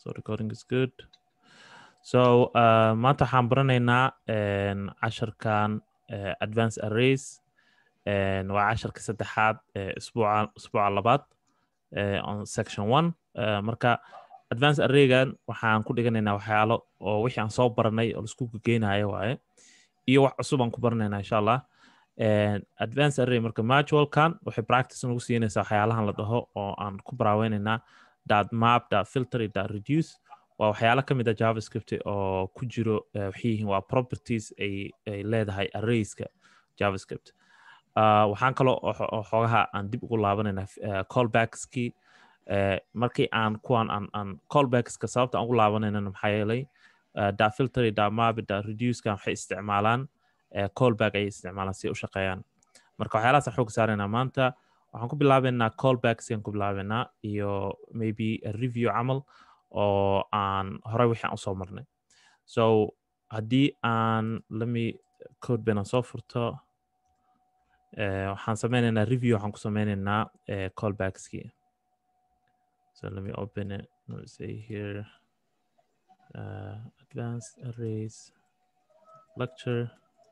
so recording is good so uh, maanta waxaan baranaynaa casharkan uh, advance arrays waa casharka saddexaad isbuuca isbuuca labaad on section one uh, marka advance arraygan waxaan ku dhiganaynaa waxyaalo oo wixii aan soo baranay oo laisku geynayo waaye iyo wax cusub aan ku baranaynaa insha allah advance array marka manualkan waxay practice nagu siinaysaa waxyaalahan la dhaho oo aan ku baraaweynayna dot map dot filter dot reduce waa waxyaalo ka mid a javascript oo ku jiro waxay yihiin waa properties ay ay leedahay arrayska javascript waxaan kaloo xoogaha aan dib ugu laabanaynaa callbackskii markii aan kuwan aan aan callbackska sababta aan ugu laabanaynana maxaa yeelay dot filter dot map dot reducekan waxay isticmaalaan callback ayay isticmaalaan si u shaqeeyaan marka waxyaalahaas aan xoog saaraynaa maanta waxaan ku bilaabaynaa callbacks aan ku bilaabaynaa iyo maybe a review camal oo aan horey wixii aan usoo marnay so haddii aan lami code ban aan soo furto waxaan sameynaynaa review waxaan ku sameynaynaa callbackskii so let me open it let me say here uh, advanced arrays lecture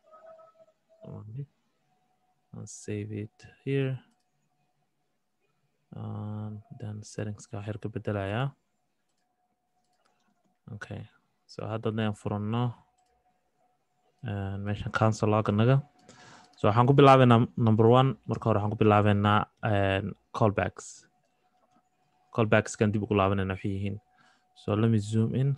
I'll save it here. And then settings ka waxyar ka bedelayaa. Okay. So haddana aan furanno meeshan cancel loganaga. So waxaan ku bilaabaynaa number one marka hore waxaan ku bilaabaynaa callbacks. Callbacks kan dib ugu laabanayna waxay yihiin. So let me zoom in.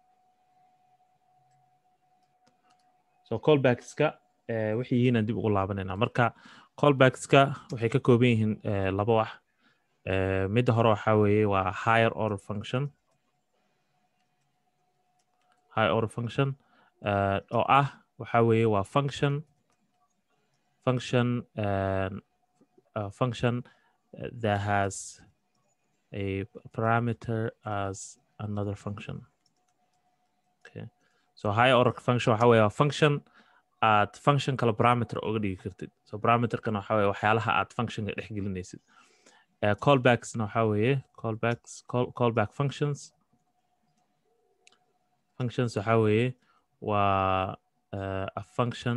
So callbackska waxay yihiin aan dib ugu laabanaynaa marka callbackska waxay ka kooban yihiin laba wax midda hore waxaa weeye waa higher order function high order function oo ah waxaa weeye waa function function uh, function that has a parameter as another function okay so high order function waxaa weeye waa function aad function kale parameter uga dhigi kartid so parameterkana waxa weye waxyaalaha aad functionka dhex gelinaysid uh, callbacksna waxa weeye callbacks call, callback functions functions waxa weeye waa uh, a function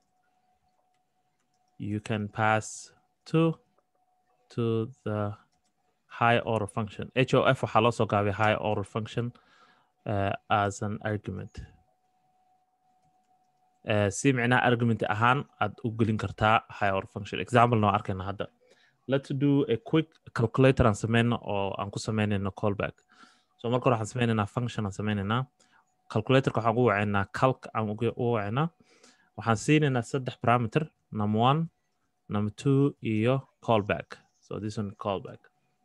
you can pass to to the high order function hof waxaa loo soo gaabay high order function uh, as an argument si micnaha argument ahaan aad u gelin kartaa high order function example noo arkayna hadda let's do a quick calculator aan sameyno oo aan ku sameynayno callback so marka hore waxaan sameynaynaa function aan sameynaynaa calculatorka waxaan ugu wacaynaa calc aan ugu wacaynaa waxaan siinaynaa saddex parameter number one number two iyo callback so this one callback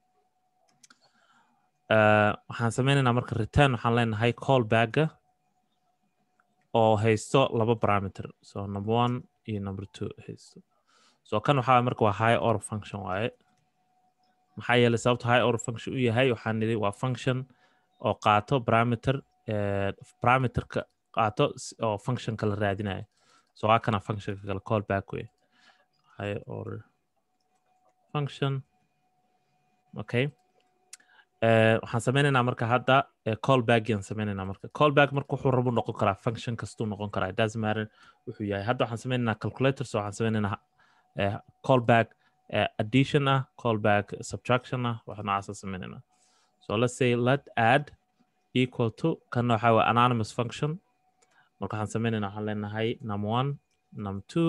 uh, waxaan sameynaynaa marka return waxaan leenahay callbacka oo haysto laba parameter so number one iyo number two haysto so kan waxaa marka waa high order function waaye maxaa yeelay sababta high order function u yahay waxaan nidhi waa function oo qaato parameter parameterka qaato oo functionka la raadinayo so waa kana functionka kale callback wey high order function okay waxaan sameynaynaa marka hadda callback aan sameynaynaa marka callback marka wuxuu rabu noqon karaa function kastuu noqon karaa it doesn't matter wuxuu yahay hadda waxaan sameynaynaa calculator so waxaan sameynaynaa callback addition ah callback subtraction ah wax noocaasa sameynaynaa so let's say let add equal to kana waxaa waa anonymous function marka waxaan sameynaynaa waxaan leenahay number one number two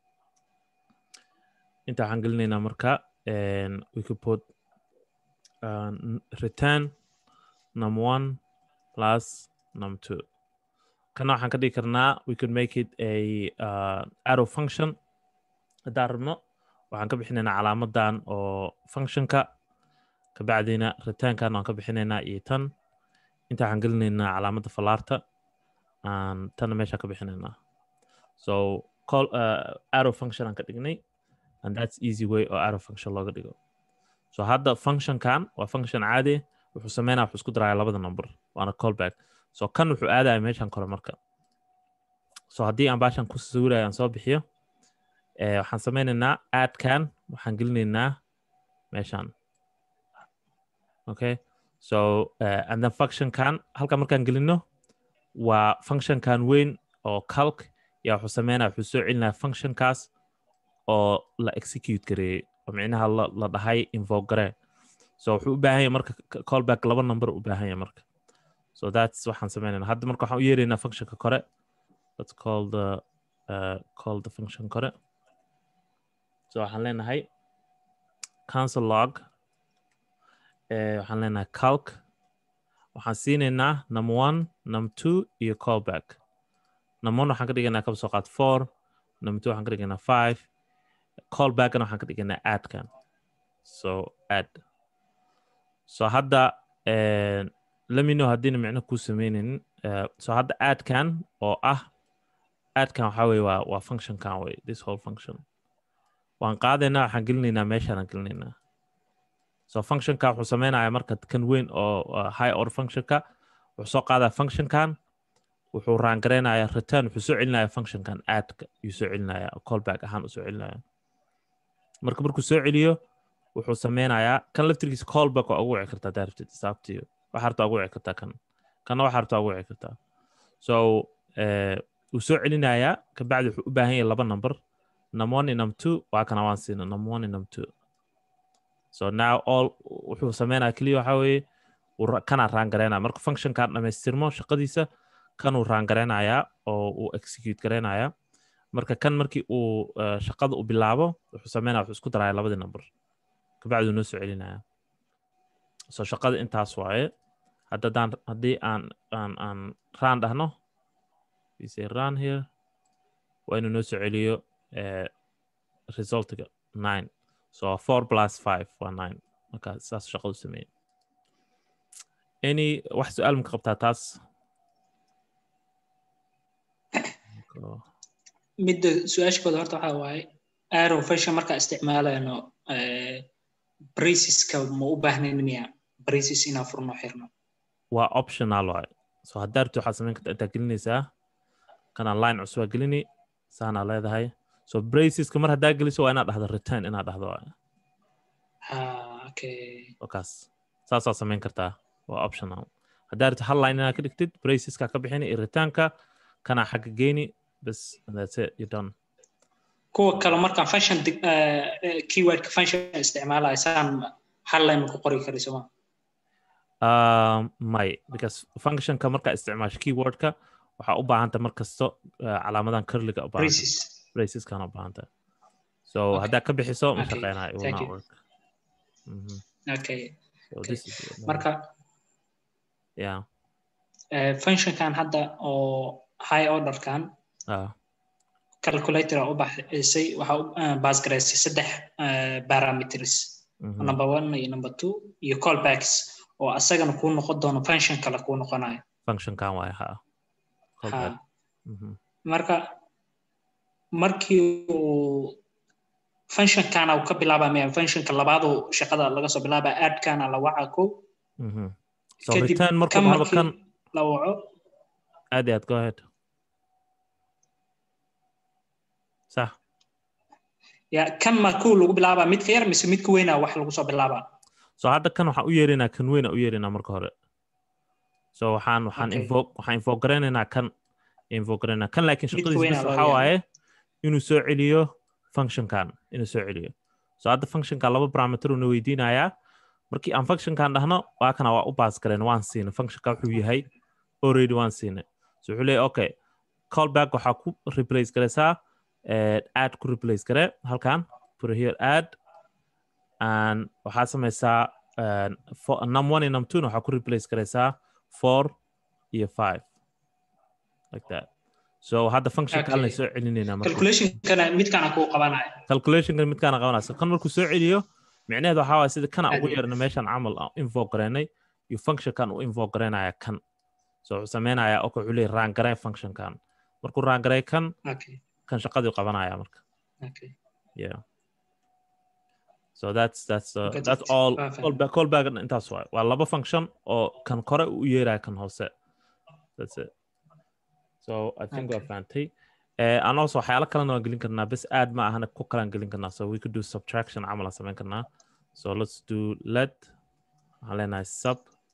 inta waxaan gelinaynaa marka we could put uh, return number one plus number two kana waxaan ka dhigi karnaa we could make it a uh, arrow function haddaan rabno waxaan ka bixinaynaa calaamadan oo functionka kabacdina returnkan waan ka bixinaynaa iyo tan inta waxaan gelinaynaa calaamadda falaarta aan tanna meeshaan ka bixinaynaa so call uh, arrow function aan ka dhignay and that's easy way oo arrow function looga dhigo so hadda functionkan waa function caadi wuxuu sameynaya wuxuu isku daraya labada number waana callback so kan wuxuu aadaya meeshan kore marka so haddii aan baashan ku sawiraya aan soo bixiyo waxaan sameynaynaa aadkan waxaan gelinaynaa meeshan okay so uh, and then functionkan halka markaan gelino waa functionkan weyn oo calc yaa wuxuu sameynaya wuxuu soo celinaya functionkaas oo la execute gareeyey oo micnaha la, la dhahay invoke garee so wuxuu u baahan yahay marka c- callback laba number u baahan yahay marka so that's waxaan sameynayna hadda marka waxaan u yeeraynaa functionka kore let's call the uh, call the function kore so waxaan leenahay cancel log eh, waxaan leenahay calc waxaan siinaynaa number one number two iyo callback number one waxaan ka dhigaynaa kaba soo qaad four number two waxaan ka dhigaynaa five callbackna waxaan ka dhigaynaa addkan so add so hadda eh, let me know haddiina micno kuu sameynaynin Eh, so hadda addkan oo ah addkan waxaa weye waa waa functionkan wey this whole function waan qaadaynaa waxaan gelinaynaa meeshaanaan gelinaynaa so functionka wuxuu sameynaya marka kan weyn oo uh, high order functionka wuxuu soo qaadaya functionkan wuxuu raangaraynaya return wuxuu soo celinaya functionkan addka yuu soo celinaya callback ahaan u soo celinaya marka markuu soo celiyo wuxuu sameynayaa kan laftirkiisa callback waa ugu wici kartaa daarabtid isaabtiyo waxaa rabtaa ugu wici kartaa kan kana waxaa rabtaa ugu wici kartaa so eh, wuu soo celinayaa kabacdi wuxuu u baahan yahay laba number number one iyo number two waa kana waan siina number one iyo number two so now all wuxuu sameynaya keliya waxaa weeye wuu ra- kanaa raangaraynaya marka functionkan dhamaystirmo shaqadiisa kanuu raangaraynayaa oo uu execute garaynaya marka kan markii uu eh, shaqada u bilaabo wuxuu sameynaya wuxuu isku daraya labadii number kabacdi uu noo soo celinaya so shaqada intaas waaye haddadaan haddii aan aan aan raan dhahno we say run here waa inuu noo soo celiyo eh, resultiga nine so four plus five waa nine marka saas shaqadu sameeyey any wax su-aal maka qabtaa taas Ko- midda su-aashkooda horta waxaa waaye arrow fashion markaa isticmaalayno braceska ma u baahnayn miya braces inaan furno xirno waa optional waaye so haddaa rabti waxaad samayn kartaa intaa gelinaysaa kanaa line cusub aa gelini saanaa leedahay so braceska mar haddaa geliso waa inaad dhahdo return inaad dhahdo waaye ha okay wakaas saasaa samayn kartaa waa optional haddaa rabti hal line inaad ka dhigtid braceska ka bixini iyo returnka kanaa xagga geeni bas and that's it you're done kuwa kale markaan function dig- eh, eh, keywordka function isticmaalayo saan hal line ku qori kari soma Um, may because functionka markaa isticmaasho keywordka waxaa u baahanta mar kasto uh, calaamadan curliga u baahanta braces braceskana u baahanta so Okay. haddaa ka bixiso ma Okay. shaqeynayo it will Thank not you. work Mhm. okay so Okay. this is marka yeah eh, functionkan hadda oo high orderkan uh, calculator aa u baxisay waxaa u eh, baas garaysay saddex eh, parameters mhm. number one iyo number two iyo callbacks oo asagana kuu noqon doono function kale kuu noqonayo functionkan waay ha ha Callback. Mhm. marka markii uu functionkana uu ka bilaaba maya functionka labaadu shaqada laga soo bilaaba aadkana la waca ko Mhm. so kadib return markuu kan dhahdo markii kan la waco aad iyo aad go ahead sax ya kan markuu lagu bilaaba midka yar mise midka weyna wax lagu soo bilaaba so hadda kan waxaan u yeerinaa kan weyn aan u yeerinaa marka hore so waxaan waxaan Okay. invoke waxaan invoke garaynaynaa kan invoke garaynaynaa kan laakiin Midka shaqadiisa weyn bas aa loo waxaa yeeraa. waaye inuu soo celiyo functionkan inuu soo celiyo so hadda functionkan laba parameter una weydiinayaa markii aan functionkan dhahno waa kana waa u baas gareen waan siinay functionka wuxuu yahay already waan siinay so wuxuu leeyahay okay callback waxaa ku replace garaysaa eh, add ku replace gare halkan put here add and waxaa samaysaa uh, for, num one iyo num two waxaa ku replace garaysaa four iyo five like that so hadda function kalena Okay. soo celinayna marka calculationkana midkana kuu qabanaya calculationka midkaana qabanaysa kan markuu soo celiyo micnaheedu waxaa waaya sida kana ugu Aad. yeerna meeshan camal aan invoke garaynay iyo functionkan uu invoke garaynaya kan so wuxuu sameynaya ok wuxuu leeyahy raangaray functionkan markuu raangaray kan okay kan shaqadii qabanaya marka okay yeah so that's that's uh, Got that's it. all Waa fahmay. callback callback intaas waay waa laba function oo kan kore u yeeraya kan hoose that's it so i think waa Okay. fahantay Eh, aan also waxyaalo kalena waan gelin karnaa bes aad ma ahana ku kalaan gelin karnaa so we could do subtraction camal aan samayn karnaa so let's do let waxaan leenahay sub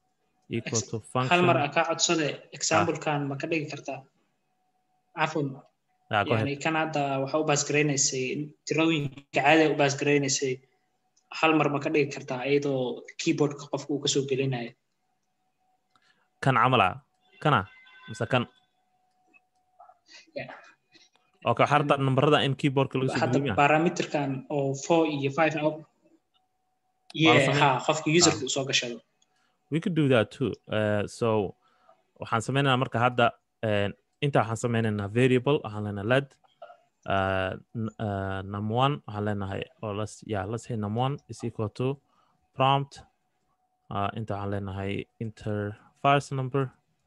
equal to hal mar function aa kaa codsade examplekan ma ka dhigi kartaa cafwan yeah, go ahead yani kan hadda waxa u baasgaraynaysay tirooyinka caadiga u baasgaraynaysay hal mar ma ka dhigi kartaa iyadoo keyboardka qofka uu kasoo gelinayo kan camal ah kana mise kan Yeah. okay waxaa rabtaa nambarada in keyboardka laga soo hadda geliyo miya parameterkan oo four iyo five ah Waa la yeah sameyn- ha qofka userka uu soo gashado we could do that too uh, so waxaan sameynaynaa marka hadda uh, inta waxaan sameynaynaa variable waxaan leenahay led uh, n- uh, num one waxaan leenahay or let's yeah let's say num one is equal to prompt uh, inta waxaan leenahay enter first number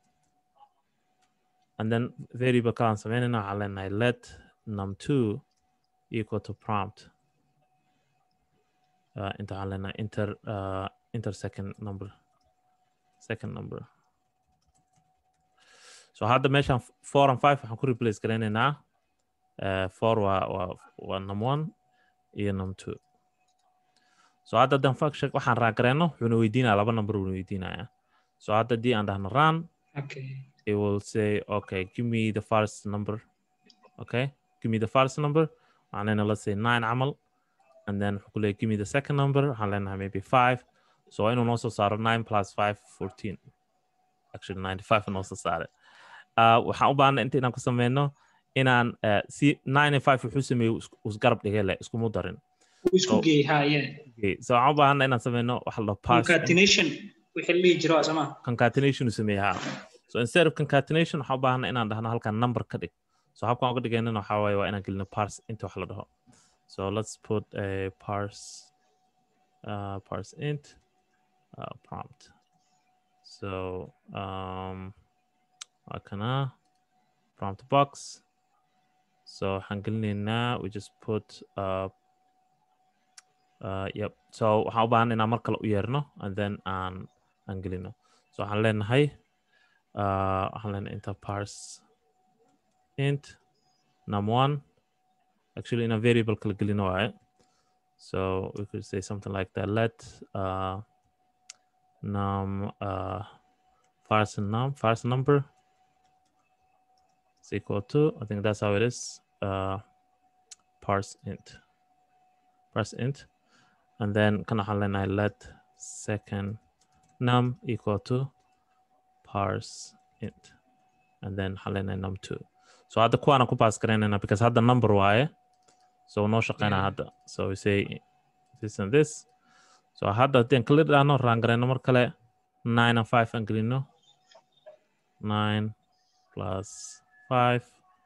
and then variable kalaan sameynaynaa waxaan leenahay let num two equal to prompt uh, inta waxaan leenahay enter uh, enter second number second number so hadda meeshan f- four and five waxaan ku replace garaynaynaa uh, four waa waa waa num one iyo num two so hadda haddaan function waxaan raagareyno wuxuuna weydiinaya laba number wuuna weydiinaya so hadda haddii aan dhahno run okay it will say okay give me the first number okay give me the first number waxaan leenahay let's say nine camal and then wuxuu ku leeyahay give me the second number waxaan leenahay maybe five so waa inuu noo soo saaro nine plus five fourteen actually ninety five noo soo saaray uh, waxaan u baahnay inta inaan ku sameyno inaan uh, si nine and five wuxuu sameeyey is- isgarab dhigay leh iskumu darin uu isku So- geeyey ha yeah okay. so waxaan u baahnay inaan sameyno waxa la dhaho parse concatenation wixii la dhihi jiro sama concatenation uu sameeyey ha so instead of concatenation waxaan u baahnay inaan dhahno halkan number ka dhig so habkaan uga dhigaynana waxaa waaye waa inaan gelino parse inta wax la dhaho so let's put a parse uh, parse int uh, prompt so um waa kana prompt box so waxaan gelinaynaa we just put uh, uh, yep so waxaan u baahan inaan mar kale u yeerno and then aan aan gelino so waxaan leenahay uh, waxaan leenahay inta parse int num one actually in a variable kala gelino waaye so we could say something like that let uh, num uh, first num first number is equal to I think that's how it is uh, parse int parse int and then kan waxaan leenahay let second num equal to parse int and then waxaan leenahay num two so hadda kuwaana ku pass garaynayna because hadda number waaye so noo shaqeynaa Yeah. hadda so we say this and this so hadda haddii kala dhahno raan garayno mar kale nine and five aan gelino nine plus five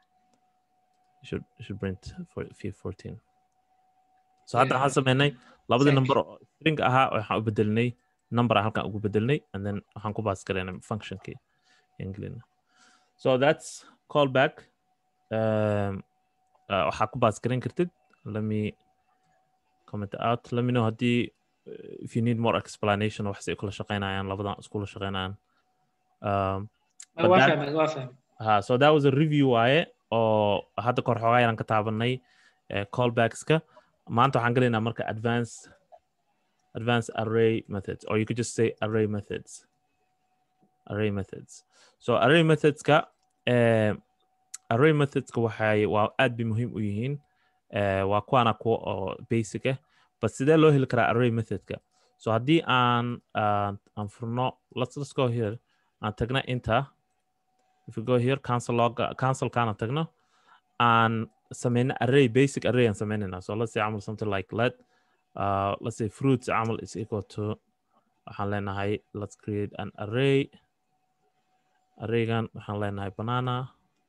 you should you should print for fourteen so hadda Yeah. waxaan sameynay labadii Exactly. number oo string ahaa waxaan u bedelnay number aan halkan ugu bedelnay and then waxaan ku pass garaynay functionkii aan gelina so that's callback um, uh, waxaa ku pass garayn kartid let me comment out let me know haddii uh, if you need more explanation wax say kula shaqeynayaan labadan iskula shaqeynayaan um, But waa that- fahmay waa fahmay ha so that was a review waaye oo hadda kor xoogaa yaraan ka taabanay eh, callbackska maanta waxaan gelaynaa marka advanced advanced array methods or you could just say array methods array methods so array methodska eh, array methodska waxay waa aad bay muhiim u yihiin eh, waa kuwaana kuwa oo basic ah but sidee loo heli karaa array methodka so haddii aan aan aan furno let's, let's go here aan tagna inta if we go here cancel log cancel kana tagno and sameyna array basic array and sameynayna so let's say amal something like let uh, let's say fruits amal is equal to waxaan leenahay let's create an array arraygan waxaan leenahay banana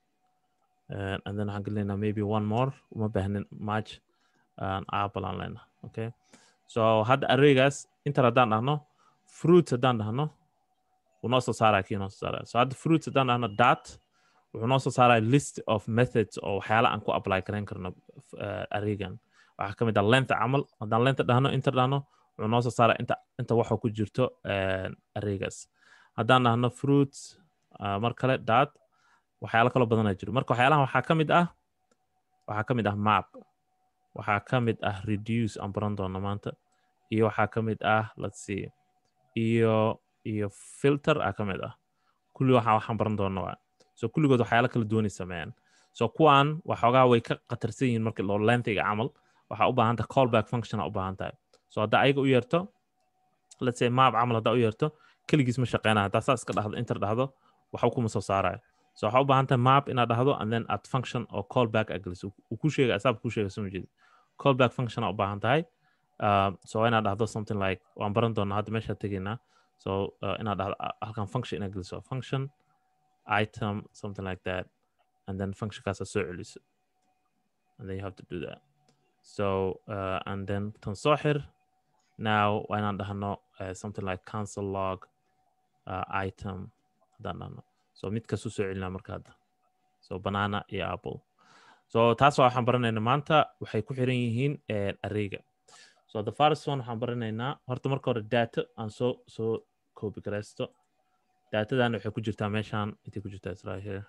uh, and then waxaan gelinaynaa maybe one more uma baahnin much an apple aan leenahay okay so hadda arraygaas intan haddaan dhahno fruits haddaan dhahno wuu noo soo saaraya kii noo soo saaraya so hadda fruits haddaan dhahno dot wuxuu noo soo saaraya list of methods oo waxyaala aan ku apply karayn karno uh, arraygan waxaa ka mid ah length camal haddaan length dhahno inta dhahno wuxuu noo soo saaraya inta inta waxa ku jirto uh, arraygaas haddaan dhahno fruits uh, mar kale dot waxyaalo kaloo badanaa jiro marka waxyaalahan waxaa ka mid ah waxaa ka mid ah map waxaa ka mid ah reduce aan baran doono maanta iyo waxaa ka mid ah let's see iyo iyo filter a ka mid ah kulli waxaa waxaan baran doona waa so kulligood waxyaala kala duwanay sameeyaan so kuwan waxoogaa way ka khatarsan yihiin marka loo lengthiga camal waxaa u baahan tahay callback function u baahan tahay so haddaa ayaga u yeerto let's say map camal haddaa u yeerto keligiis ma shaqeynaa haddaa saas ka dhahdo inter dhahdo waxba kuma soo saaraya so waxaa u baahan tahay map inaad dhahdo and then add function oo callback a geliso uu ku sheega asaab ku sheega soo jeedi callback function aa u baahan tahay uh, so inaad dhahdo something like waan baran doonaa hadda meeshaa tegaynaa so uh, inaad dhahdo halkan function inaad geliso function item something like that and then functionkaas aad soo celiso and then you have to do that so uh, and then tan soo xir now waa inaan dhahno uh, something like cancel log uh, item haddaan dhahno so mid kasuu soo celinaa marka hadda so banana iyo apple so taas waa waxaan baranayna maanta waxay ku xiran yihiin areyga so the first one waxaan baranaynaa horta marka hore data aan soo soo copy garaysto datadan waxay ku jirtaa meeshaan intay ku jirtaa israa here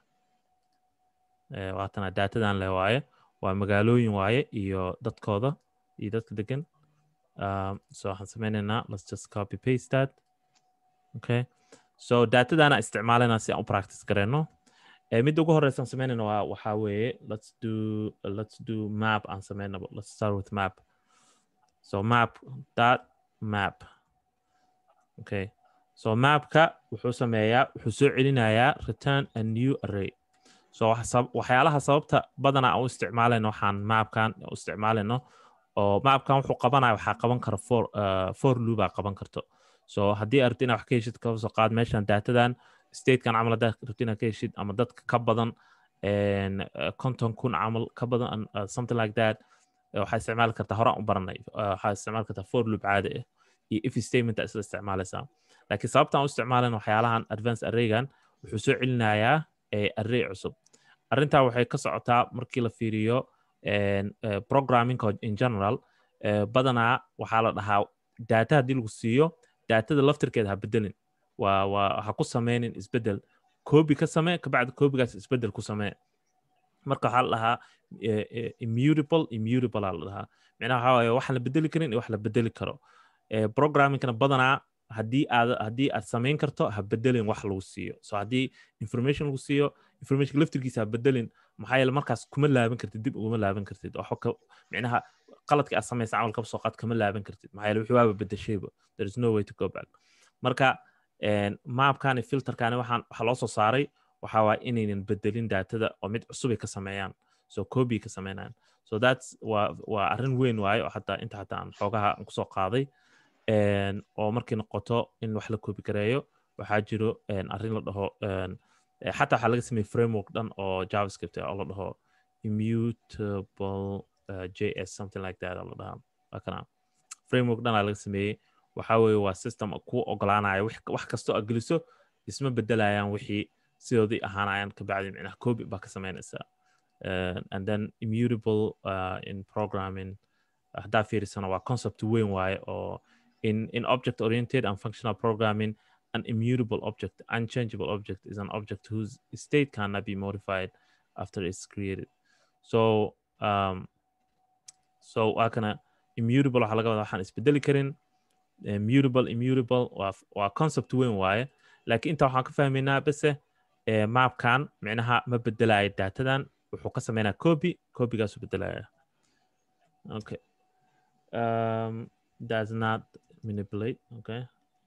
waatana datadan leh waaye waa magaalooyin waaye iyo dadkooda iyo dadka degan so waxaan sameynaynaa let's just copy paste that okay so datadana isticmaalayna si aan u practice gareyno midda ugu horeysa aan sameynayna waa waxaa weeye let's do uh, let's do map aan sameynabo let's start with map so map dot map okay so mapka wuxuu sameeyaa wuxuu soo celinayaa return a new array so waxyaalaha sababta badanaa aan u isticmaalayno waxaan mapkan u isticmaalayno oo mapkan wuxuu qabanaya waxaa qaban kara for uh, for loopaa qaban karto so haddii arabti inaad wax ka heshid kaba soo qaad meeshan datadan statekan camal haddaad rabti inaad ka heshid ama dadka ka badan konton kun camal ka badan something like that waxaa isticmaali kartaa horaan u baranay waxaa isticmaali kartaa for loop caadi ah iyo if statement isla isticmaalaysaa laakiin sababtaan u isticmaalayna waxyaalahan advance arraygan wuxuu soo celinayaa array cusub arrintaa waxay ka socotaa markii la fiiriyo programming in general badanaa waxaa la dhahaa data haddii lagu siiyo datada laftirkeeda ha bedelin waa waa ha ku sameynin isbedel koobi ka samee kabacdi koobigaas isbedel ku samee marka waxaa la dhahaa immutable immutable aa la dhahaa micnaha waxaa waaye waxaan la bedeli karin iyo wax la bedeli karo programmingkana badanaa haddii aad haddii aad samayn karto ha bedelin wax lagu siiyo so haddii information lagu siiyo information laftirkiisa ha bedelin maxaa yeele markaas kuma laaban kartid dib uguma laaban kartid waxba ka micnaha qaladka aad samaysa camal kaba soo qaad kama laaban kartid maxaa yeele wixii waaba bedeshayba there is no way to go back marka maapkani filterkani waxaan waxaa loo soo saaray waxaa waay inaynan bedelin daatada oo mid cusubay ka sameeyaan so copy ka sameynayaan so that's waa waa arrin weyn waaye oo hataa inta hataa aan xoogaha aan kusoo qaaday oo markii noqoto in wax la copy gareeyo waxaa jiro arrin la dhaho xataa waxaa laga sameeyey framework dhan oo javascript oo la dhaho immutable uh, js something like that la dhahaa waa kana framework dhan aa laga sameeyey waxaa weeye waa system ku ogolaanaya wax kastoo aad geliso isma bedelayaan wixii sidoodii ahaanayaan kabacdi micnaha copy baa ka samaynaysaa and then immutable uh, in programming haddaa fiirisana waa concept weyn waaye oo in, in object oriented and functional programming an immutable object unchangeable object is an object whose state cannot be modified after it's created so um, so waa kana immutable waxaa laga wadaa waxaan isbedeli karin mutable immutable waa waa concept weyn waaye laakiin inta waxaan ka fahmaynaa bese mapkan micnaha ma bedelayo datadan wuxuu ka sameynaa copy copygaasu bedelaya okay um, does not manipulate okay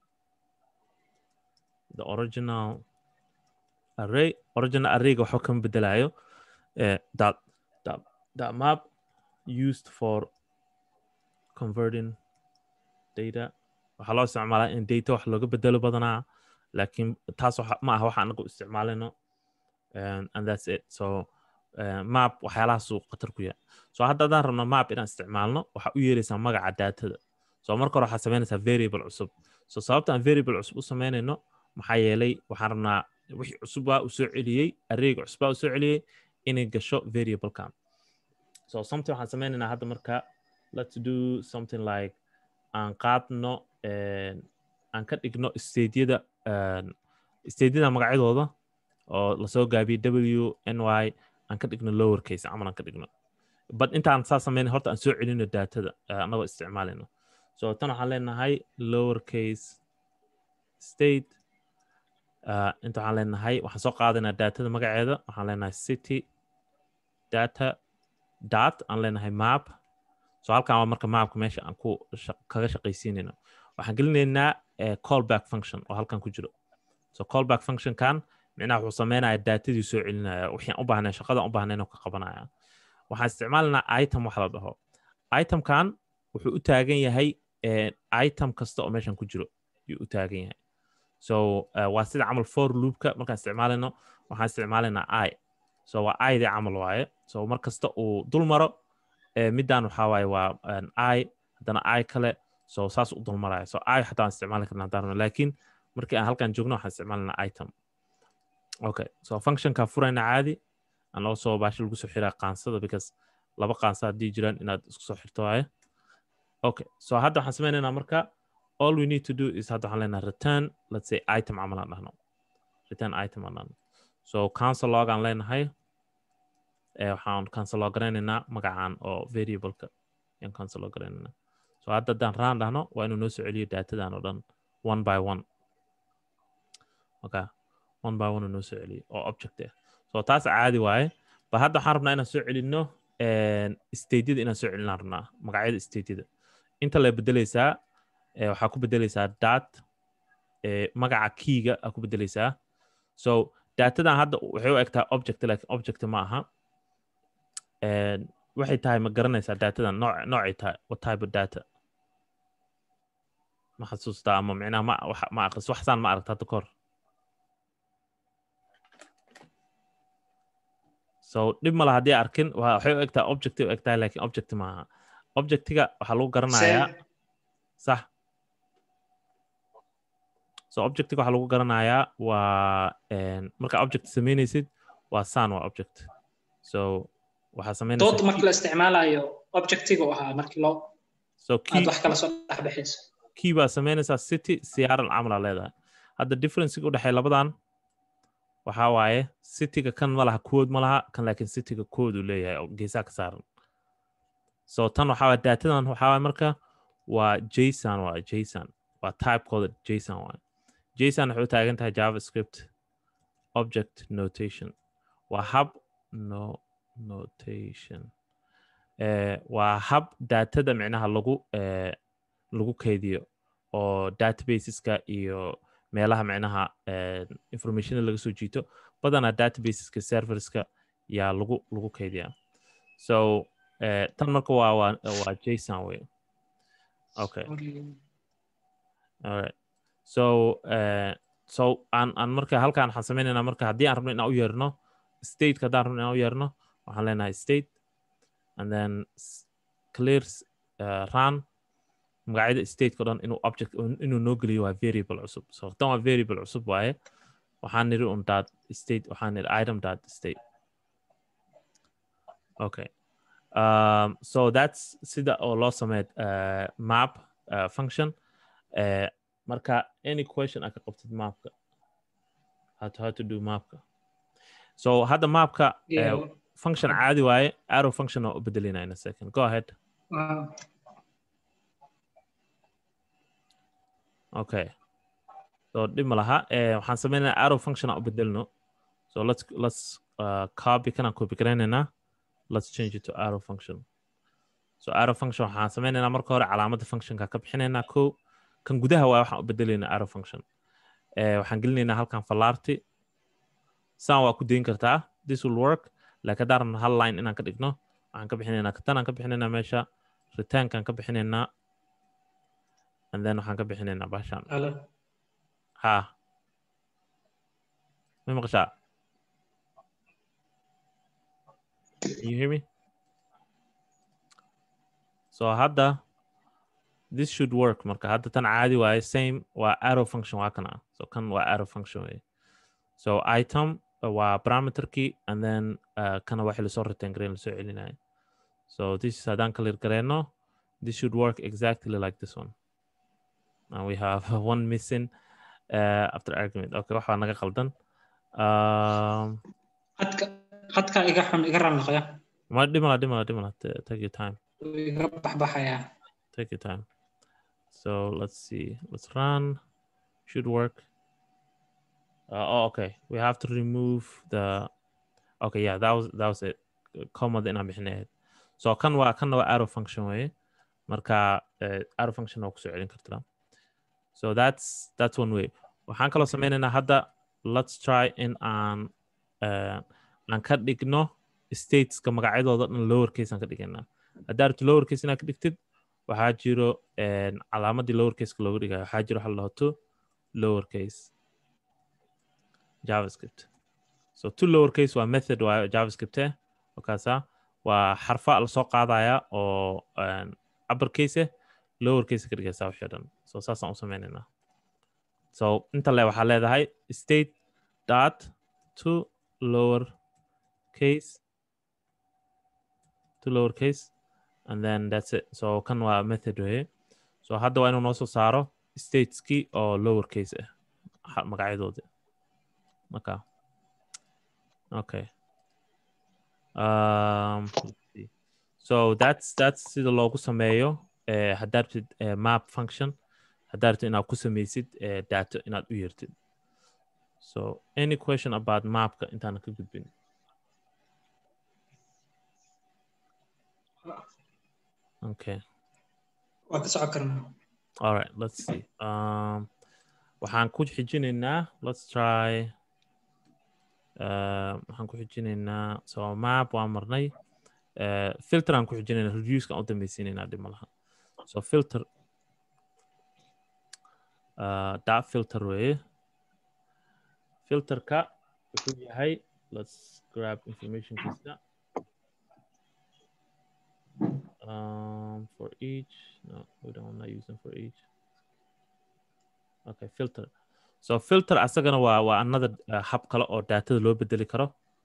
the original array original arrayga waxba kama bedelayo uh, that, that, that map used for converting data waxaa loo isticmaalaa in data wax looga bedelo badanaa laakiin taas ma aha waxa anagu isticmaalayno and that's it so uh, map waxyaalahaasuu khatar ku yahay so hadda haddaan rabno map inaan isticmaalno waxaa u yeeraysaa magaca datada so marka hore waxaad samaynaysaa variable cusub so sababta aan variable cusub u samaynayno maxaa yeelay waxaan rabnaa wixii cusubbaa u soo celiyey arrayga cusubbaa u soo celiyey inay gasho variablekan so something waxaan sameynaynaa hadda marka let's do something like aan qaadno aan ka dhigno stadeyada stadeyada magacyadooda oo lasoo gaabiyey w n y aan ka dhigno lower case camal aan ka dhigno but intaan saa sameyn horta aan soo celino datada anagoo isticmaalayno so tan waxaan leenahay lower case state uh, inta waxaan leenahay waxaan soo qaadaynaa datada magaceeda waxaan leenahay city data dot aan leenahay map so halkan waa marka mapka meesha aan ku kaga shaqaysiinayno waxaan gelinaynaa callback function oo halkan ku jiro so callback functionkan micnaha wuxuu sameynaya datadii soo celinaya wixii u baahnay shaqadan u baahnay inuu ka qabanaya waxaan isticmaalanaa item wax la dhaho itemkan wuxuu u taagan yahay item kasta oo meeshan ku jiro yuu u taagan yahay so waa sida camal for loopka markaan isticmaalayno waxaan isticmaalaynaa i so waa idii camal waaye so mar kasta uu dul maro middan waxaa waaye waa i haddana i kale so saas u dul maraya so i xataa aan isticmaali karna haddaan laakiin markii aan halkan joogno waxaan isticmaalanaa item okay so functionka furayna caadi aan loo soo baashi lagu soo xiraa qaansada because laba qaansa haddii jiraan inaad isku soo xirto waaye okay so hadda waxaan sameynaynaa marka all we need to do is hadda waxaan leenahay return let's say item camal aan dhahno return item aan dhahno so cancel log aan leenahay waxaan cancel log garaynaynaa magacaan oo variableka ayaan cancel log garaynaynaa so hadda haddaan raan dhahno waa inuu noo soo celiyo datadan oo dhan one by one okay one by one uu noo soo celiyo oo object ah so taas caadi waaye ba hadda waxaan rabnaa inaan soo celinno stateyada inaan soo celinaan rabnaa magacyada stateyada inta la bedeleysaa waxaa ku bedeleysaa dat magaca keyga aa ku bedeleysaa so datadan hadda waxay u egtahay object laakiin object ma aha waxay tahay ma garanaysaa datadan nooc noocay tahay what type of data ma xasuustaa ama micnaha ma ma aqris waxsaan ma aragta hadda kahor so dhib mala haddii arkin waxay u egtahay object u egtahay laakiin object maaha objectiga waxaa lagu garanayaa sax so objectiga waxaa lagu garanayaa waa marka object sameynaysid waa san waa object so waxaa sameynaysa dood marka la isticmaalayo objectiga u ahaa markii loo so aad wax kala soo dhexbixayso key baa sameynaysaa city siyaaran camal aa leedahay hadda differencega u dhexeeya labadan waxaa waaye cityga kan ma laha kood ma laha kan laakiin cityga kood uu leeyahay oo geesaha ka saaran so tan waxaa waye datadan waxaa waye marka waa jason waa jason waa typekooda jason waaye jason waxay u taagan tahay javascript object notation waa hab no notation eh, waa hab datada micnaha lagu eh, lagu keydiyo oo databaseska iyo meelaha micnaha informationa laga soo jiito badanaa databaseska serverska yaa lagu lagu keydiyaa so uh, tan marka waa waa waa jason wey okay alright so uh, so aan aan marka halkaan waxaan sameynaynaa marka haddii aan rabno inaan u yeerno stateka haddaan rabno inaan u yeerno waxaan leenahay state and then clear uh, run magacyada stateka o dhan inuu object inuu noo geliyo waa variable cusub so tan waa variable cusub waaye waxaan niri un dot state waxaan niri item dot state okay um, so that's sida oo loo sameed uh, map uh, function uh, marka any question aad ka qabtid mapka how to, how to do mapka so hadda mapka Yeah. uh, function caadi waaye arrow function oo u bedelina in a second go ahead Wow. okay so dhib ma laha eh, waxaan sameynaa arrow function aan u bedelno so let's let's uh, copy kanaan copy garaynaynaa let's change it to arrow function so arrow function waxaan sameynaynaa marka hore calaamadda functionka ka bixinaynaa ko kan gudaha waa waxaan u bedelaynaa arrow function eh, waxaan gelinaynaa halkan fallaarti saan waa ku dayn kartaa this will work laakiin haddaan rabno hal line inaan ka dhigno waxaan ka bixinaynaa katanaan ka bixinaynaa meesha returnkaan ka bixinaynaa and then waxaan ka bixinaynaa bashan Hello. ha ma maqashaa Can you hear me so hadda this should work marka hadda tan caadi waaye same waa arrow function waa kana so kan waa arrow function way so item uh, waa parameterkii and then uh, kana waxii lasoo return gareyn lasoo celinaya so this is haddaan clear gareyno this should work exactly like this one and we have one missing uh, after argument okay waxaa naga qaldan um, Hadka hadka iga xun iga ran noqya. ma dhimala dhimala dhimala Ta- take your time Wuu Iga baxbaxaya. take your time so let's see let's run should work. Uh, oh, okay. We have to remove the. Okay, yeah, that was that was it. Comma inaan bixinayd. So kan waa kan waa arrow function way. Marka uh, arrow function oo kusoo celin kartaa. So that's that's one way. Waxaan kaloo sameynaynaa hadda let's try in aan uh, aan ka dhigno stateska magacyadooda dhan lower case aan ka dhigaynaa. Haddaa rabto lower case inaad ka dhigtid waxaa jiro calaamadii lower caseka looga dhigayo waxaa jiro waxa la dhaho to lower case javascript so to lower case waa method waayo javascript eh markaasa waa xarfa lasoo qaadaya oo upper case eh lower case ka dhigaysa wixii dhan so saasaan u sameynaynaa so inta le waxaa leedahay state dot to lower case to lower case and then that's it so kan waa method weye so hadda waa inuu noo soo saaro stateski oo lower case ah magacyadoodi marka okay um, so that's that's sida loogu sameeyo uh, haddaad rabtid uh, map function haddaad rabtid inaad ku sameysid uh, data inaad u yeertid so any question about mapka intaana ka gudbin okay waa ka socon karnaa all right let's see um, waxaan ku xijinaynaa let's try uh, waxaan ku xijinaynaa so map waa marnay uh, filter aan ku xijinaynaa reducekan u dambeysiinaynaa dhib malaha so filter uh, dot filter weye filterka wuxuu yahay let's grab information kiisa um, for each. No, we don't. I'm not using for each. Okay, filter. So filter asagana waa waa another uh, hab kale oo daatada loo bedeli karo.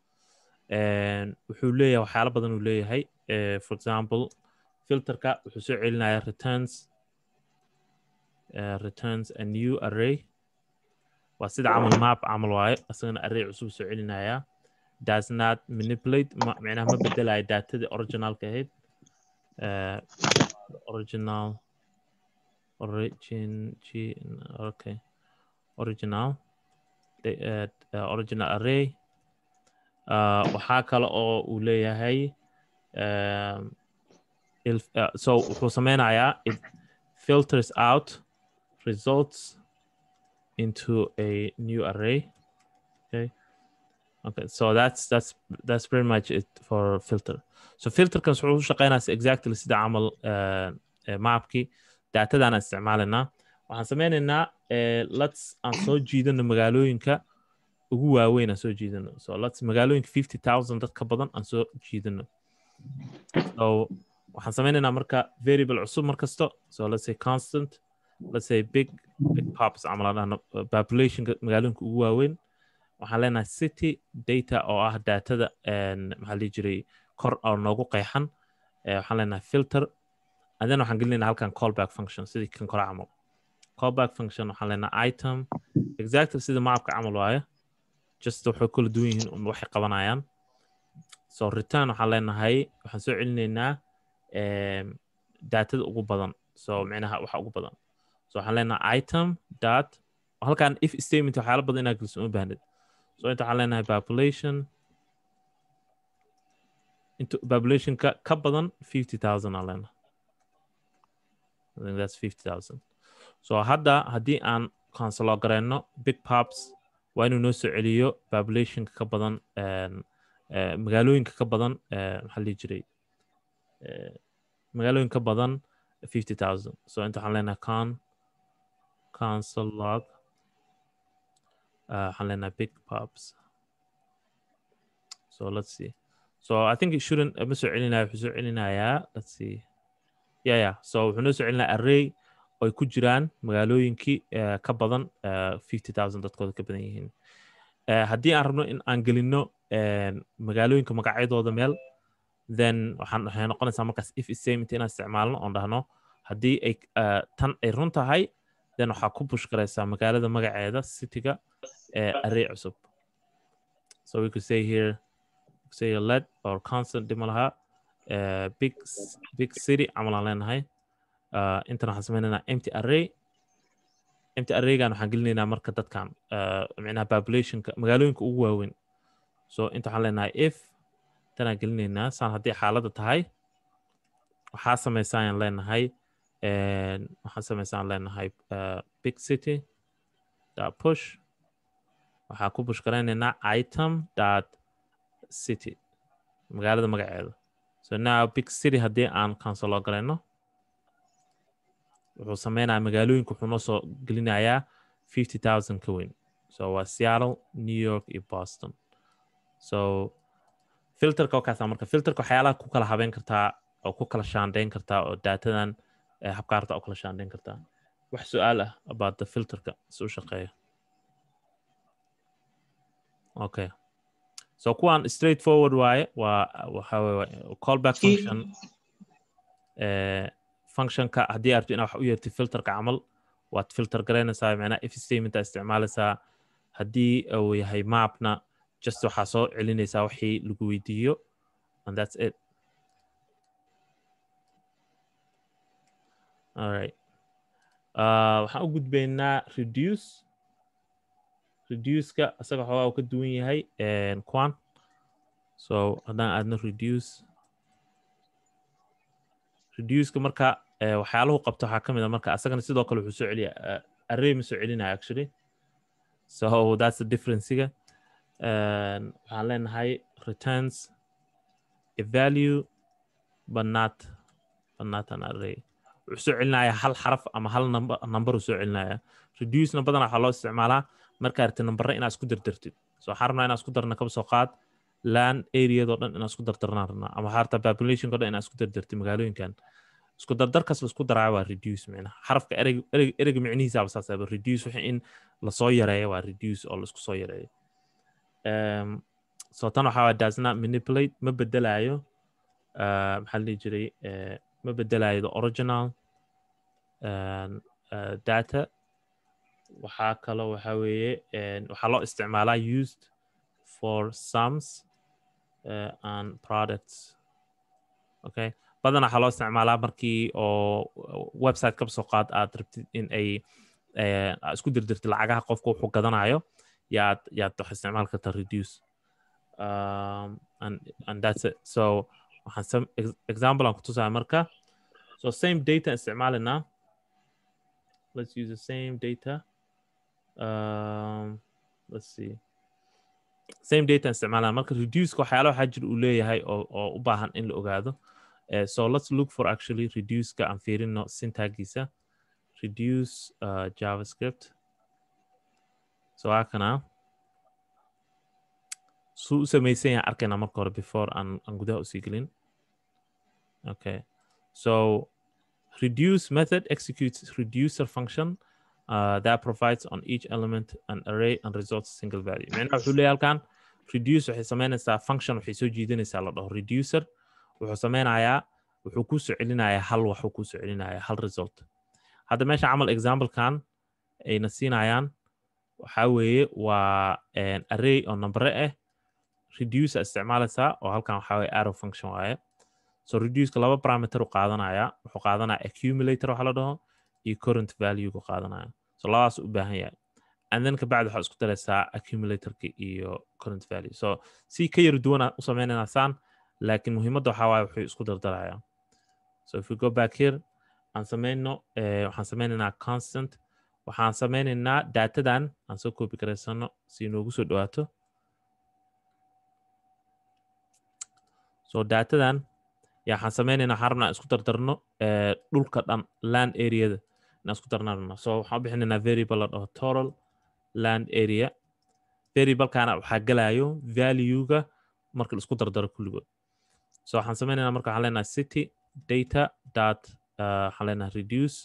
wuxuu leeyahay waxyaalo badan uu leeyahay. Uh, for example, filterka wuxuu soo celinayaa returns uh, returns a new array. Waa sida camal map camal waaye asagana array cusub soo celinayaa. Does not manipulate macnaha ma bedelayo daatadii originalka ahayd. uh, original origin G, okay original the, uh, uh, original array uh, waxaa kale oo uu leeyahay um, uh, so wuxuu sameynayaa it filters out results into a new array okay okay so that's that's that's pretty much it for filter so filterkan wuxuu u shaqeynaysa exactly sida camal mapkii daatadaan isticmaalaynaa waxaan sameynaynaa lets aan soo jiidano magaalooyinka ugu waaweyn aan soo jiidano so lets magaalooyinka fifty thousand dad ka badan aan soo jiidano so waxaan sameynaynaa marka variable cusub mar kasto so let's say constant let's say big big pops camal aan dhahno populationka magaalooyinka ugu waaweyn waxaan leenahay city data oo ah daatada maxaa dhihi jiray kor oo noogu qeexan waxaan leenahay filter and then waxaan gelinaynaa halkan callback function sidii kan kore camal callback function waxaan leenahay item exactly sida mapka camal waaye just waxay kala duwan yihiin un waxay qabanayaan so return waxaan leenahay waxaan soo celinaynaa daatada ugu badan so micnaha waxa ugu badan so waxaan leenahay item dot halkan if statement waxyaala badan inaa geliso uma baahnid so inta waxaan leenahay population inta populationka ka badan fifty thousand aan leenahay I think that's fifty thousand so hadda haddii aan consolo gareyno big pops waa inuu noo soo celiyo populationka ka badan magaalooyinka ka badan maxaa lihi jiray magaalooyin ka badan fifty thousand so inta waxaan leenahay con console log uh, waxaan leenahay big pops so let's see so I think it shouldn't ma soo celinaya wuxuu soo celinayaa let's see yeah yeah so wuxuu noo soo celinayaa array oo ay ku jiraan magaalooyinkii uh, ka badan fifty uh, thousand dadkooda ka badan yihiin uh, haddii aan rabno in aan gelino magaalooyinka magacyadooda meel then waxaan waxay noqonaysaa markaas if statement inaan isticmaalno oon dhahno haddii ay tan ay run tahay then waxaa ku push garaysaa magaalada magaceeda cityga array cusub so we could say here say led or constant dhima lahaa big big city camal aan leenahay intana waxaan sameynaynaa empty array empty arraygan waxaan gelinaynaa marka dadkan micnaha populationka magaalooyinka ugu waaweyn so inta waxaan leenahay if tanaan gelinaynaa saan haddii xaaladda tahay waxaa samaysaan leenahay waxaan samaysaan leenahay big city dot push waxaan ku push garaynaynaa item dot city magaalada magaceeda so now big city haddii aan cancelo garayno wuxuu sameynaya magaalooyinka wuxuu noo soo gelinayaa fifty thousand ka weyn so waa seattle new york iyo boston so filterka wakaasa marka filterka waxyaalaha ku kala habeyn kartaa oo ku kala shaandeyn kartaa oo daatadan habkaarta u kala shaandeyn kartaa wax su-aal ah about the filterka si u shaqeeya okay so kuwan straight forward waaye waa waxa weye callback function functionka haddii arto inaa wax u yeertid filterka camal waad filter garaynaysaa macnaha if statementa isticmaalaysaa haddii uu yahay mapna just waxaa soo celinaysaa wixii lagu weydiiyo and that's it alright uh, waxaan u gudbaynaa reduce reduceka isaga xoogaa uu ka duwan yahay quan so haddaan aadno reduce reduceka marka waxyaalahu qabto waxaa ka mid a marka asagana sidoo kale wuxuu soo celiya array ma soo celinaya actually so that's the differencega waxaan leenahay returns a value but not but not an array wuxuu soo celinaya hal xaraf ama hal number number uu soo celinaya reducena badan waxaa loo isticmaalaa markaa arti nambare inaad isku dardartid so waxaan rabnaa inaan isku darna kaba soo qaad land areadoo dhan inaan isku dardarnaan rabnaa ama waxaa rabtaa populationko dhan inaan isku dardartid magaalooyinkan isku dardarkas la isku daraayo waa reduce micnaha xarafka ereg ereg erega micnihiisaaba saasaba reduce wixii in lasoo yareeyo waa reduce oo laisku soo yareeyo so tan waxaa waa does not manipulate ma bedelayo maxaa la dhihi jiray ma bedelayo the original data waxaa kaloo waxa weeye waxaa loo isticmaalaa used for sums uh, and products okay badan waxaa loo isticmaalaa markii oo website kaba soo qaad aad rabtid in ay isku dirdirtid lacagaha qofka wuxuu gadanayo yaad yaad wax isticmaal karta reduce um, and, and that's it so waxaan some example aan kutusaya marka so same data isticmaalinaa let's use the same data um, let's see same data isticmaalana marka reduceka waxyaala waxaa jir uu leeyahay oo oo u baahan in la ogaado uh, so let's look for actually reduceka aan fiirino syntagiisa reduce uh, javascript so akana suu u samaysan yahay arkayna marka hore before aan aan gudaha usii gelin okay so reduce method executes reducer function uh, that provides on each element an array and results single value macnaha wuxuu leeyahay halkan reduce waxay samaynaysaa function waxay soo jiidanaysaa la dhaho reducer wuxuu sameynayaa wuxuu kuu soo celinayaa hal waxuu kuu soo celinayaa hal result hadda meesha camal examplekan ayna siinayaan waxaa weeye waa array oo numbere ah reducer isticmaalaysaa oo halkan waxaa weye arrow function waaye so reduceka laba parameter u qaadanaya wuxuu qaadanaya accumulator waxa la dhaho iyo current value ku qaadanaya so labadaas u baahan yahay and then kabacdi waxaa isku daraysaa accumulatorka iyo current value so si ka yar duwan u sameynayna saan laakiin muhiimadda waxaa waaye wuxuu isku dardaraya so if we go back here aan sameyno waxaan sameynaynaa constant waxaan sameynaynaa datadan aan soo copy garaysano si inoogu soo dhawaato so datadan yaa waxaan sameynaynaa waxaan rabnaa isku dardarno dhulka dhan land areada inaan isku darnaan rabnaa so waxaan u bixinaynaa variable la dhaho total land area variablekana waxaa gelayo valuega marka la isku dardaro kulligood so waxaan sameynaynaa marka waxaan leenahay city data dot waxaan leenahay reduce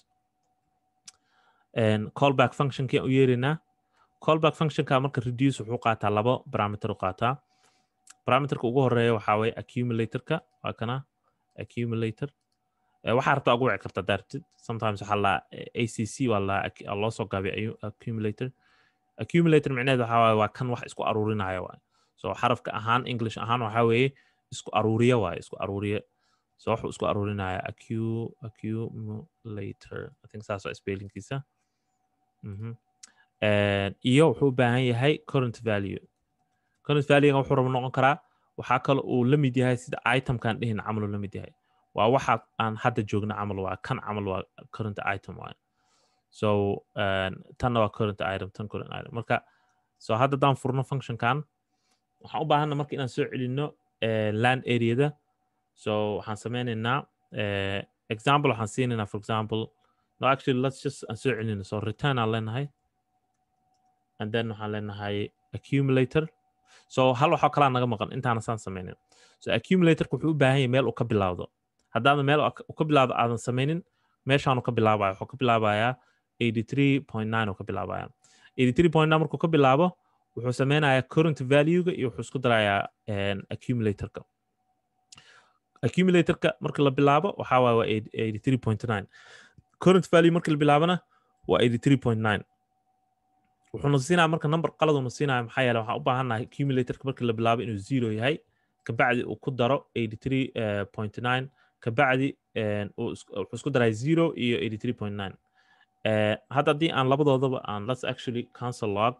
callback functionkii u yeeraynaa callback functionka marka reduce wuxuu qaataa labo parameter u qaataa parameterka ugu horeeya waxaa waye accumulatorka waa kana accumulator waxaa rabtaa ugu wici karta daartid sometimes waxaa la acc waa la loo soo gaabay accumulator accumulator micneheed waxaa waaye waa kan wax isku aruurinaya waaye so xarafka ahaan english ahaan waxaa weeye isku aruuriya waaye isku aruuriya so wuxuu isku aruurinaya accumulator i think saas waa spellingkiisa Mhm. And iyo wuxuu u baahan yahay current value current value wuxuu rabo noqon karaa waxaa kale uu la mid yahay sida itemkan dhihin camal uu la mid yahay waa waxa aan hadda joogna camal waa kan camal waa current item waay so uh, tanna waa current item tan current item marka so hadda haddaan furno functionkan waxaan u baahana marka inaan soo celino uh, land areada so waxaan sameynaynaa uh, example waxaan siinaynaa for example no actually let's just aan soo celino so return aan leenahay and then waxaan leenahay accumulator so hal waxoo kalaa naga maqan intaana saan sameynin so accumulatorka wuxuu u baahan yahay meel uu ka bilaawdo haddaadan meel uu ka bilaawdo aadan sameynin meeshaanu ka bilaabaya wuxuu ka bilaabayaa 83.9 uu ka bilaabaya 83.9 markuu ka bilaabo wuxuu sameynayaa current value-ga iyo wuxuu isku darayaa accumulatorka accumulatorka marka la bilaabo waxaa waaya waa 83.9 current value marka la bilaabana waa 83.9 wuxuuna siinaya marka number qaladuna siinaya maxaa yeele waxaan u baahannahay accumulatorka markii la bilaabo inuu zero yahay kabacdi uu ku daro 83.9 kabacdi wuxuu isku daray zero iyo 83.9 hadda haddii aan labadoodaba aan let's actually cancel log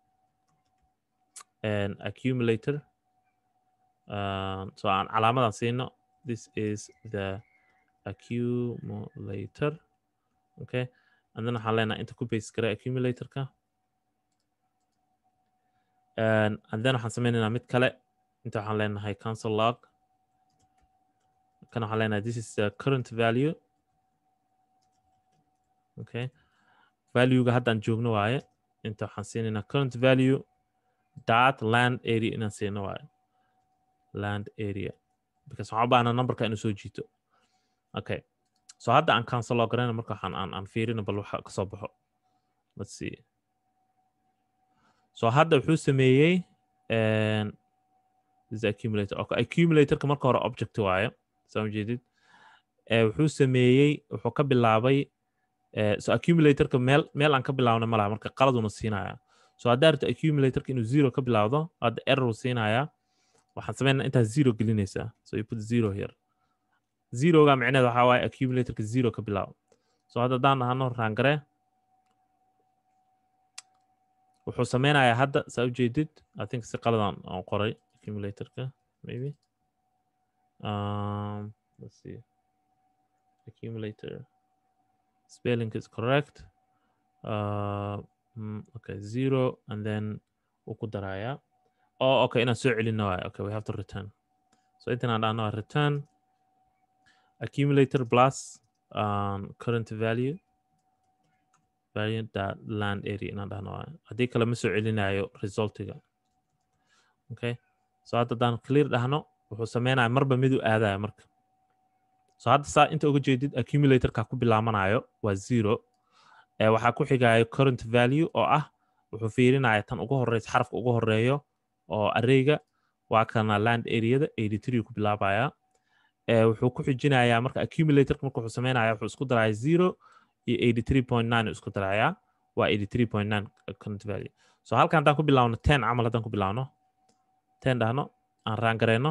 and accumulator uh, so aan calaamadan siino this is the accumulator okay and then waxaan leenahay inta ku base garay accumulatorka and, and then waxaan sameynaynaa mid kale inta waxaan leenahay cancel log kan waxaan leenahay this is the current value okay valuega haddaan joogno waaye inta waxaan siinaynaa current value dot land area inaan siino waaye land area because waxaan u baahnaa numberka inuu soo jiito okay so hadda aan cancel log garayna marka waxaan aan aan fiirino bal waxa ka soo baxo let's see so hadda wuxuu sameeyey this accumulator okay accumulatorka marka hore object waaye soo jeedid wuxuu sameeyey wuxuu ka bilaabay so accumulatorka meel meel aan ka bilaabna malaha marka qaladuna siinaya so haddaa rabto accumulatorka inuu zero ka bilaawdo hadda error siinaya waxaan sameynaa intaa zero gelinaysaa so you put zero here zeroga micneed waxaa waaye accumulatorka zero ka bilaabo so hadda haddaan dhahano raangare wuxuu sameynayaa hadda saa ujeedid i think si qaladan aan qoray accumulatorka maybe um, let's see accumulator spelling is correct uh, mm, okay zero and then wuu ku darayaa oh okay inaan soo celino waay okay we have to return so intan aan dhahno return accumulator plus um, current value variant that land area inaan dhahno waay haddii kale ma soo celinayo resultiga okay so hadda haddaan clear dhahno wuxuu sameynaya marba miduu aadaya marka so hadda saa inta uga jeedid accumulatorka ku bilaamanayo waa zero ee waxaa ku xigayo current value oo ah wuxuu fiirinaya tan ugu horeysa xarafka ugu horeeyo oo arrayga waa kana land areada 83 ku bilaabaya ee wuxuu ku xijinayaa marka accumulatorka marka wuxuu sameynaya wuxuu isku daraya zero iyo 83.9 isku daraya waa 83.9 current value so halkan haddaan ku bilaawno 10 camal haddaan ku bilaawno 10 dhahno aan raangareyno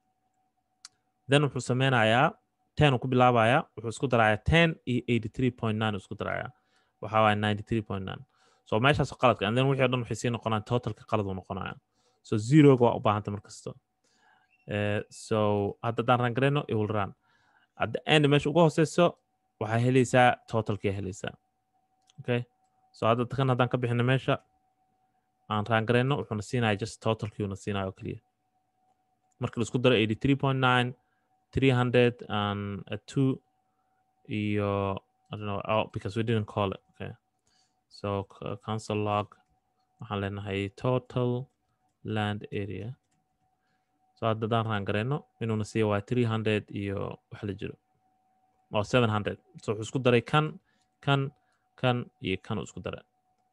then wuxuu sameynayaa 10 uu ku bilaabaya wuxuu isku darayaa 10 iyo 83.9 isku darayaa waxaa waaya 93.9 so meeshaas qaladka and then wixii o dhan waxay sii noqonayaan totalka qalad uu noqonaya so zeroga waa u baahanta mar kasta uh, so hadda haddaan raangareyno it will run at the end meesha ugu hooseyso waxaa helaysaa totalkii helaysaa okay so hadda kan haddaan ka bixino meesha aan raangareyno wuxuuna siinaya just totalkiiuna siinaya oo keliya marka la isku daro 83.9 300 and a two iyo I don't know oh, because we didn't call it okay so uh, cancel log waxaan leenahay total land area so hadda haddaan raangareyno inuuna siiya waa 300 iyo wax la jiro oo 700 so wuxuu isku daray kan kan kan iyo kan uu isku daray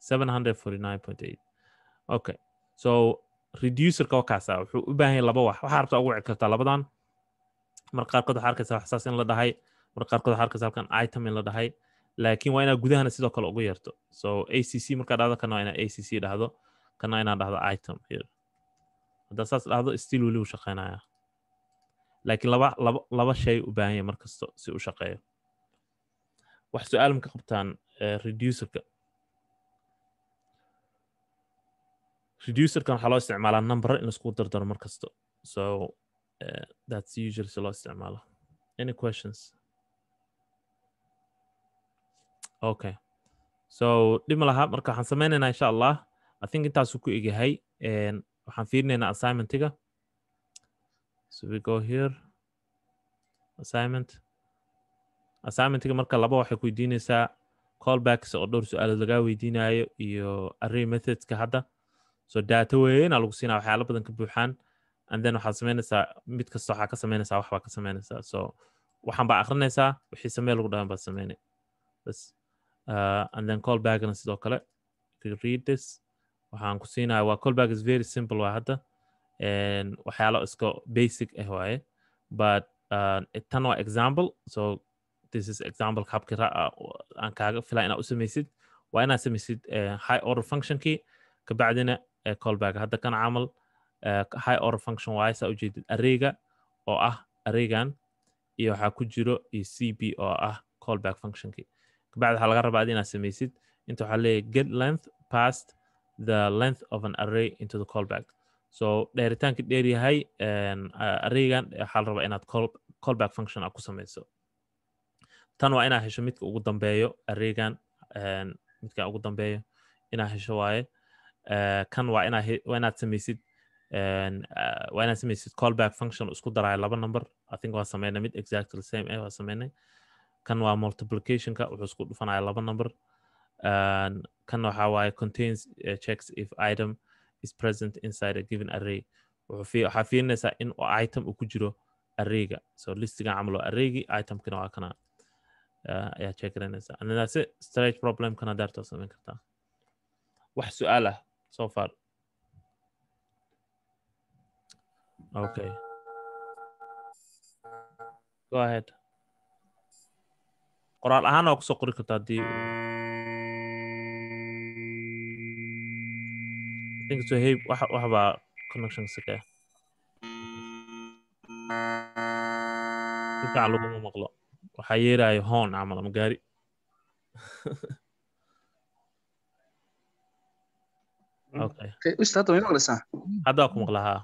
749.8 okay so reducerka waa kaasa wuxuu u baahan yahay laba wax waxaa rabtaa ugu wici kartaa labadan mar qaarkood waxaa arkaysa wax saas in la dhahay mar qaarkood waxaa arkaysa halkan item in la dhahay laakiin waa inaad gudahana sidoo kale ugu yeerto so acc markaa dhahdo kana waa inaad acc dhahdo kana inaad dhahdo item here haddaa saas dhahdo still weli uu shaqeynaya laakiin laba laba laba shay u baahan yahay mar kasto si u shaqeeyo wax su-aal ma ka qabtaan reducerka reducerkan waxaa loo isticmaalaa number in laisku dardaro mar kasto so uh, that's usually si loo isticmaalo any questions okay so dhima laha marka waxaan sameynaynaa insha allah i think intaasuu ku egyahay waxaan fiirinaynaa assignmentiga so we go here assignment assignmentiga marka laba waxay ku weydiinaysaa callbacks oo dhowr su-aalood lagaa weydiinayo iyo array methodska hadda so data weynaa lagu siinaa waxyaala badan ka buuxaan and then waxaad sameynaysaa mid kasta waxaa ka sameynaysaa wax baa ka sameynaysaa so waxaan baa akrinaysaa wixii samee lagu dhahan baad sameynay bas uh, and then callbackna sidoo kale you read this waxaan ku siinaya waa callback is very simple waa hadda waxyaalo iska basic ah waaye but uh, tan waa example so this is example habki aan kaaga filaa inaad u samaysid waa inaad samaysid high order functionkii kabacdina callback hadda kan camal high order function waaye saa ujeedid arrayga oo ah arraygan iyo waxaa ku jiro iyo c b oo ah callback functionkii kabacdi waxaa laga rabaa inaad samaysid inta waxaa leeyahay get length past the length of an array into the callback so dheeritaankii dheer yahay arraygan waxaa la rabaa inaad callback function aad ku samayso tan waa inaad hesho midka ugu dambeeyo arraygan midka ugu dambeeyo inaad hesho waaye kan waa inaad waa inaad samaysid waa inaad samaysid callback function isku daraayo laba number i think waa sameynay mid exactly same eh waa sameynay kan waa multiplicationka wuxuu isku dhufanaya laba number kan waxa waaye contains uh, checks if item is present inside a given array waxaa fiirinaysaa in item uu ku jiro arrayga so listigan camal waa arraygii itemkina waa kana ayaa check garanaysaa and then that's it storage problem kana daartaa samayn kartaa wax su-aal ah so far okay go ahead qoraal ahaan waa kusoo qori kartaa haddii think so hey wax wax baa connection sake si fiican laguma maqlo waxaa yeerayo hoon camal ama gaari okay ustaad way maqlaysaa hadda waa ku maqlaa haa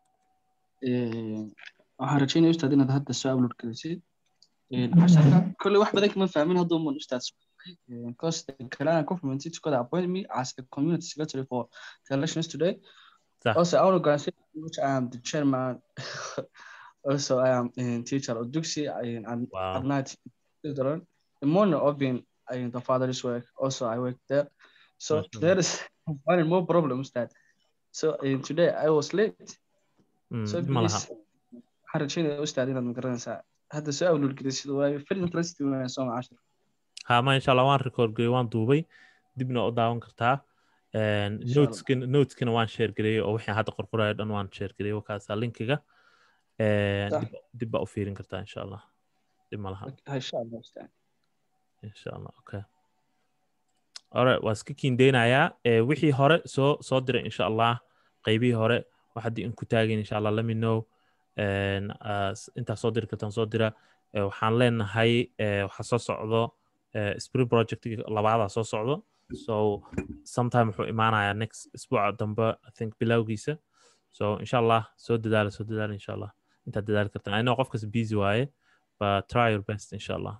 waxaan rajeynaya ustaad inaad hadda soo upload gelisid casharka kolley wax badan kama fahmin hadduu man ustaad because the Kalana government is going to appoint me as a community secretary for the elections today. Sir. Also, our organization, which I am the chairman, also I am a teacher of Duxi and Wow. at night children. The morning of being in the father's work, also I work there. So Mashallah. there is one more problems that. So uh, today I was late. Mm, So ma laha please, waxaan rajeynaya ustaad inaad magaranaysaa hadda soo upload gelisid waayo very interesting weyn soo macashar haa ma insha allah waan record garey waan duubay dibna u daawan kartaa Insha noteskina noteskina waan share gareeyey oo wixii hadda qorqorayo dhan waan share gareeyey wakaasaa linkiga Sax. dib dib baa u fiirin kartaa insha allah dib ma laha insha allah ustaad insha allah okay alright waa iska kiindeynayaa Eh, wixii hore soo soo diray insha allah qeybihii hore wax haddii in ku taagin insha allah let me know En, ah, s- intaa soo diri kartaan soo dira Eh, waxaan leenahay eh, waxaa soo socdo eh, spring project labaadaa soo socdo so sometime wuxuu imaanayaa next isbuuca dambe i think bilowgiisa so insha allah soo dadaala soo dadaala insha allah intaad dadaali kartaan i know qofkas busy waaye but try your best insha allah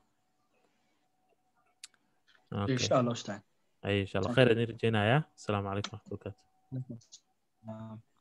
okay. insha allah ustaad أي إن شاء الله خير إني رجينا يا السلام عليكم ورحمة الله وبركاته Ah,